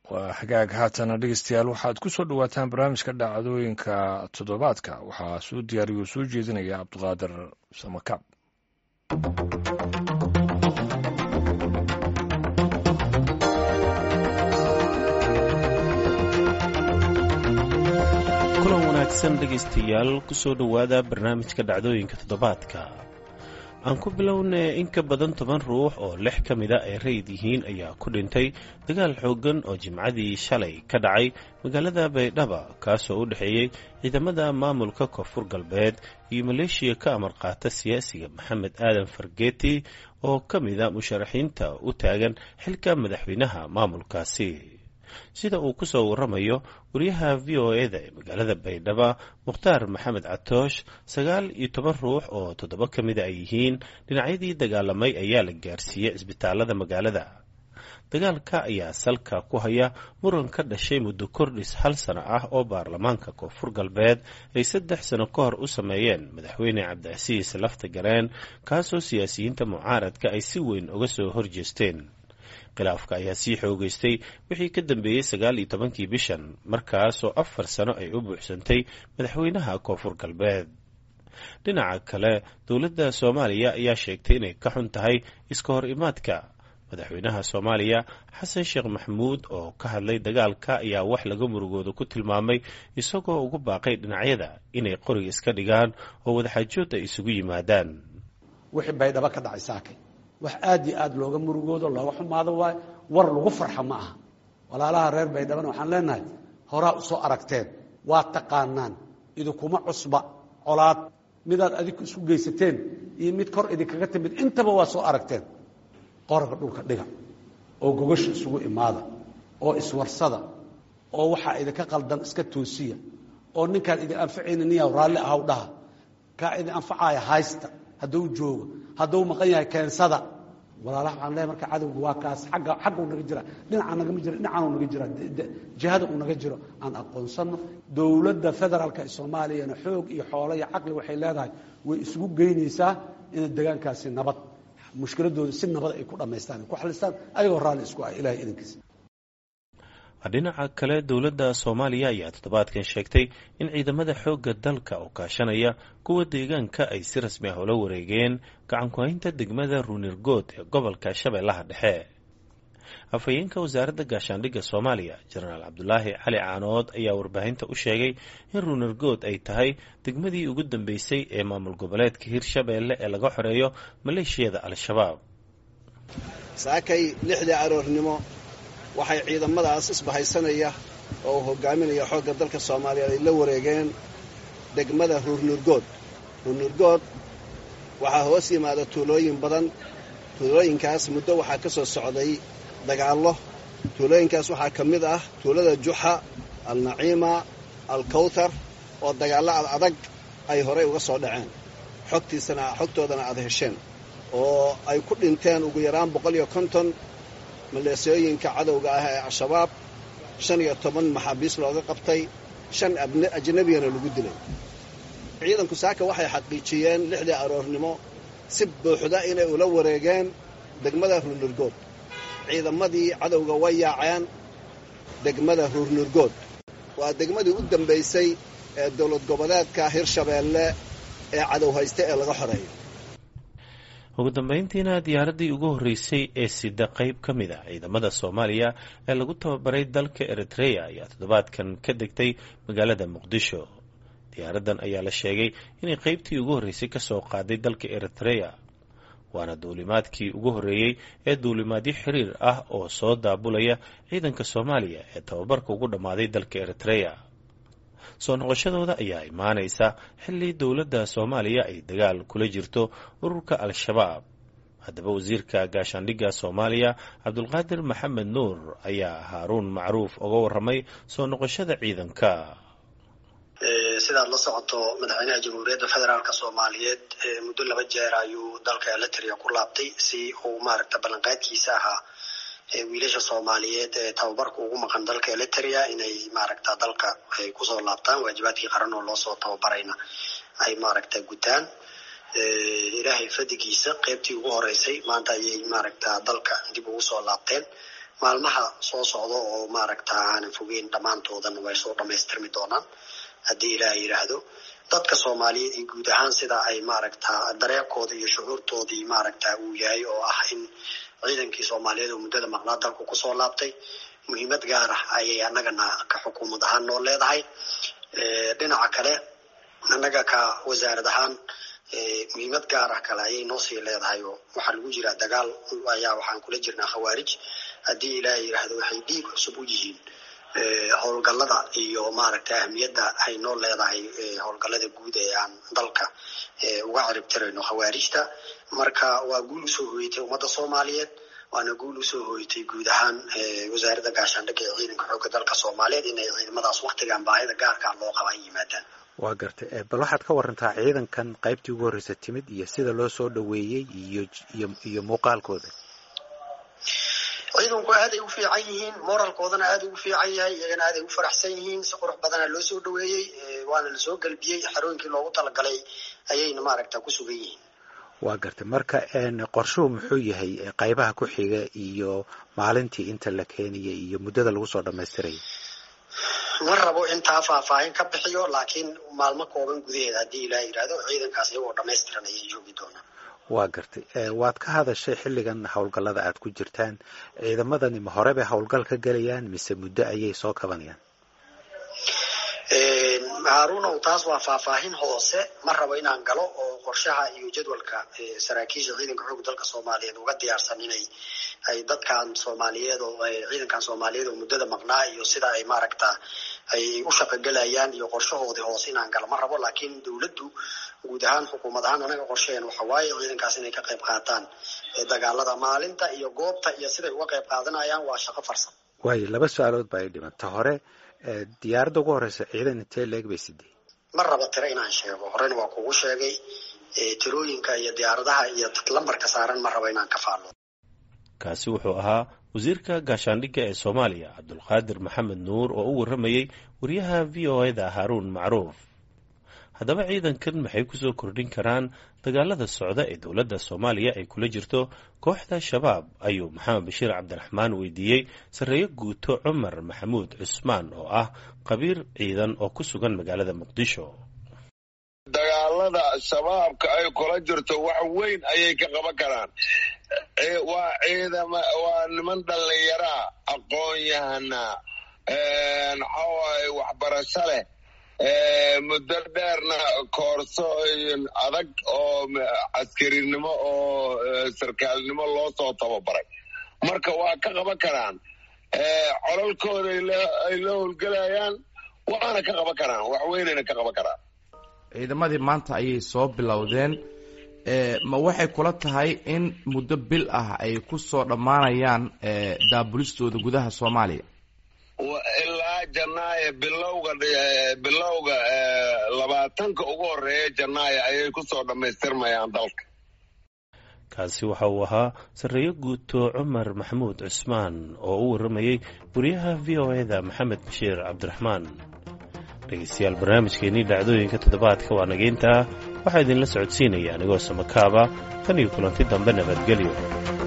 waa xagaag haatana dhegeystayaal waxaad ku soo dhowaataan barnaamijka dhacdooyinka toddobaadka waxaa soo diyaariyo soo jeedinaya cabdiqaadir samakaab kulan wanaagsan dhegaystayaal kusoo dhowaada barnaamijka dhacdooyinka toddobaadka aan ku bilownay in ka badan toban ruux oo lix ka mida ay rayid yihiin ayaa ku dhintay dagaal xooggan oo jimcadii shalay ka dhacay magaalada baydhaba kaasoo u dhexeeyey ciidamada maamulka koonfur galbeed iyo maleeshiya ka amar qaata siyaasiga maxamed aadan fargeeti oo ka mida musharaxiinta u taagan xilka madaxweynaha maamulkaasi sida uu ku soo waramayo wariyaha v o e da ee magaalada baydhaba mukhtaar maxamed catoosh sagaal iyo toban ruux oo toddoba ka mida ay yihiin dhinacyadii dagaalamay ayaa la gaarsiiyey cisbitaalada magaalada dagaalka ayaa salka ku haya muran ka dhashay muddo kordhis hal sano ah oo baarlamaanka koonfur galbeed ay saddex sano ka hor u sameeyeen madaxweyne cabdicasiis lafta gareen kaasoo siyaasiyiinta mucaaradka ay si weyn uga soo horjeesteen khilaafka ayaa sii xoogeystay wixii ka dambeeyey sagaal iyo tobankii bishan markaasoo afar sano ay u buuxsantay madaxweynaha koonfur galbeed dhinaca kale dowladda soomaaliya ayaa sheegtay inay ka xun tahay iska hor imaadka madaxweynaha soomaaliya xasan sheekh maxamuud oo ka hadlay dagaalka ayaa wax laga murugooda ku tilmaamay isagoo ugu baaqay dhinacyada inay qoriga iska dhigaan oo wadaxaajood ay isugu yimaadaan wixii baydhabo ka dhacay saakay wax aad iyo aad looga murugoodo looga xumaado waayo war lagu farxa ma aha walaalaha reer baydhabana waxaan leenahay horaa u soo aragteen waa taqaanaan idinkuma cusba colaad midaad adinku isku geysateen iyo mid kor idinkaga timid intaba waa soo aragteen qorga dhulka dhiga oo gogasha isugu imaada oo iswarsada oo waxaa idinka qaldan iska toosiya oo ninkaan idin anfacayna niya raalli ahaw dhaha kaa idin anfacaaya haysta hadduu joogo hadduu maqan yahay keensada walaalaha waxaan leeyahay marka cadowga waa kaas agga xagga u naga jira dhinaca nagama jira dhinacan u naga jira jihada uu naga jiro aan aqoonsano dowladda federaalka ee soomaaliyana xoog iyo xoolo iyo caqli waxay leedahay way isugu geynaysaa inay degaankaasi nabad mushkiladooda si nabad ay ku dhammaystaan ku xalistaan ayagoo raalli isku ah ilahay idankiisa dhinaca kale dowladda soomaaliya ayaa toddobaadkan sheegtay in ciidamada xoogga dalka oo kaashanaya kuwa deegaanka ay si rasmi ah ula wareegeen gacankuhaynta degmada ruunirgood ee gobolka shabeellaha dhexe afhayeenka wasaaradda gaashaandhigga soomaaliya jenaraal cabdulaahi cali caanood ayaa warbaahinta u sheegay in ruunirgood ay tahay degmadii ugu dambeysay ee maamul goboleedka hirshabeelle ee laga xoreeyo maleeshiyada al-shabaab saakay lixdii aroornimo waxay ciidamadaas isbahaysanaya oo uu hogaaminaya xoogga dalka soomaaliyeed ay la wareegeen degmada ruurnurgood ruurnurgood waxaa hoos yimaada tuulooyin badan tuulooyinkaas muddo waxaa ka soo socday dagaallo tuulooyinkaas waxaa ka mid ah tuulada juxa alnaciima alkawtar oo dagaallo ad adag ay horay uga soo dhaceen xogtiisana xogtoodana aad hesheen oo ay ku dhinteen ugu yaraan boqol iyo konton maleesooyinka cadowga ah ee al-shabaab shan iyo toban maxaabiis looga qabtay shan ajnabiyana lagu dilay ciidanku saaka waxay xaqiijiyeen lixdii aroornimo si buuxda inay ula wareegeen degmada ruurnurgood ciidamadii cadowga way yaaceen degmada ruurnurgood waa degmadii u dambaysay ee dowlad goboleedka hirshabeelle ee cadow hayste ee laga xoreeyo ugu dambeyntiina diyaaraddii ugu horreysay ee sida qayb ka mid a ciidamada soomaaliya ee lagu tababaray dalka eritreya ayaa toddobaadkan ka degtay magaalada muqdisho diyaaraddan ayaa la sheegay inay qaybtii ugu horreysay ka soo qaaday dalka eritreya waana duulimaadkii ugu horreeyey ee duulimaadyo xiriir ah oo soo daabulaya ciidanka soomaaliya ee tababarka ugu dhammaaday dalka eritreya soo noqoshadooda ayaa imaanaysa xilli dowladda soomaaliya ay dagaal kula jirto ururka al-shabaab haddaba wasiirka gaashaandhigga soomaaliya cabdulqaadir maxamed nuur ayaa haaruun macruuf uga warramay soo noqoshada ciidanka sidaad la socoto madaxweynaha jamhuuriyadda federaalk soomaaliyeed muddo laba jeer ayuu dalka eritrea ku laabtay si uu maaragta ballanqaadkiisa ahaa wiilasha soomaaliyeed ee tababarka ugu maqan dalka eritrea inay maaragta dalka ay kusoo laabtaan waajibaadkii qaran oo loosoo tababarayna ay maaragta gutaan ilaahay fadigiisa qeybtii ugu horeysay maanta ayay maaragta dalka dib ugu soo laabteen maalmaha soo socda oo maaragta aanan fogeyn dhammaantoodan way soo dhamaystirmi doonaan haddii ilaah yidhaahdo dadka soomaaliyeed iyo guud ahaan sida ay maaragta dareerkooda iyo shucuurtoodii maaragta uu yahay oo ah in ciidankii soomaaliyeed oo muddada maqnaa dalku kusoo laabtay muhiimad gaar ah ayay annagana ka xukuumad ahaan noo leedahay dhinaca kale annaga ka wasaarad ahaan muhiimad gaar ah kale ayay noo sii leedahay oo waxaa lagu jiraa dagaal ayaa waxaan kula jirnaa khawaarij haddii ilaah yidhaahdo waxay dhiig cusub u yihiin howlgallada iyo maaragta ahmiyadda ay noo leedahay howlgallada guud ee aan dalka uga ciribtirayno khawaarijta marka waa guul usoo hoyatay ummadda soomaaliyeed waana guul usoo hoyatay guud ahaan wasaaradda gaashaandhigga ee ciidanka xoogga dalka soomaaliyeed inay ciidamadaas waktigan baahida gaarkaa loo qaba ay yimaadaan waa gartay bal waxaad ka warantaa ciidankan qaybtii ugu horreysa timid iyo sida loo soo dhoweeyey iyo iyo iyo muuqaalkooda ciidanku aaday u fiican yihiin moralkoodana aada ugu fiican yahay iyagana aaday u faraxsan yihiin si qurux badana loo soo dhaweeyey waana lasoo gelbiyey xarooyinkii loogu talagalay ayayna maaragta ku sugan yihiin waa gartay marka qorshuhu muxuu yahay qaybaha ku xiga iyo maalintii inta la keenaya iyo muddada lagu soo dhamaystiraya ma rabo intaa faahfaahin ka bixiyo laakiin maalmo kooban gudaheeda haddii ilaa yidhaahdo ciidankaas iyagoo dhamaystiran ayay joogi doonaan waa gartay waad ka hadashay xilligan howlgallada aad ku jirtaan ciidamadani ma hore bay howlgal ka gelayaan mise muddo ayay soo kabanayaan haarunow taas waa faahfaahin hoose ma rabo inaan galo oo qorshaha iyo jadwalka saraakiisha ciidanka xoog dalka soomaaliyeed uga diyaarsan inay ay dadkan soomaaliyeed oo ciidankan soomaaliyeed oo muddada maqnaa iyo sida ay maaragta ay u shaqogelayaan iyo qorshahoodii hoose inaan galo ma rabo laakiin dowladdu guud ahaan xukuumad ahaan anaga qorshaheen waxa waaye ciidankaas inay ka qayb qaataan dagaalada maalinta iyo goobta iyo siday uga qayb qaadanayaan waa shaqo farsan waayo laba su-aalood baa ay dhiman ta hore diyaaradda ugu horeysa ciidan intee leeg bay sidee ma raba tiro inaan sheego horena waa kugu sheegay tirooyinka iyo diyaaradaha iyo lambarka saaran ma raba inaan ka faalo kaasi wuxuu ahaa wasiirka gaashaandhigga ee soomaaliya cabdulqaadir maxamed nuur oo u warramayey wariyaha v o eda haaruun macruuf haddaba ciidankan maxay kusoo kordhin karaan dagaalada socda ee dowladda soomaaliya ay kula jirto kooxda shabaab ayuu maxamed bashiir cabdiraxmaan weydiiyey sarreeye guuto cumar maxamuud cusmaan oo ah qabiir ciidan oo ku sugan magaalada muqdisho dagaalada shabaabka ay kula jirto wax weyn ayay ka qaban karaan waa ciidama waa niman dhallinyaraa aqoon-yahana maxawaaye waxbarasho leh muddo dheerna koorso adag oo caskarinimo oo sarkaalnimo loo soo tababaray marka waa ka qaban karaan colalkooda ay la howlgelayaan waana ka qaban karaan wax weynayna ka qaban karaan ciidamadii maanta ayay soo bilowdeen ma waxay kula tahay in muddo bil ah ay ku soo dhammaanayaan daabulistooda gudaha soomaaliya ilaa janaayo bilowga bilowga labaatanka ugu horeeya janaayo ayay kusoo dhammaystirmayaan dalka kaasi waxa uu ahaa sarreeye guuto cumar maxamuud cusmaan oo u warramayey wariyaha v o eda maxamed bashiir cabdiraxmaan dhegeystayaal barnaamijkeennii dhacdooyinka toddobaadka waa nageyntaa waxaa idinla socodsiinaya anigoo samakaaba tan iyo kulanti dambe nabadgelyo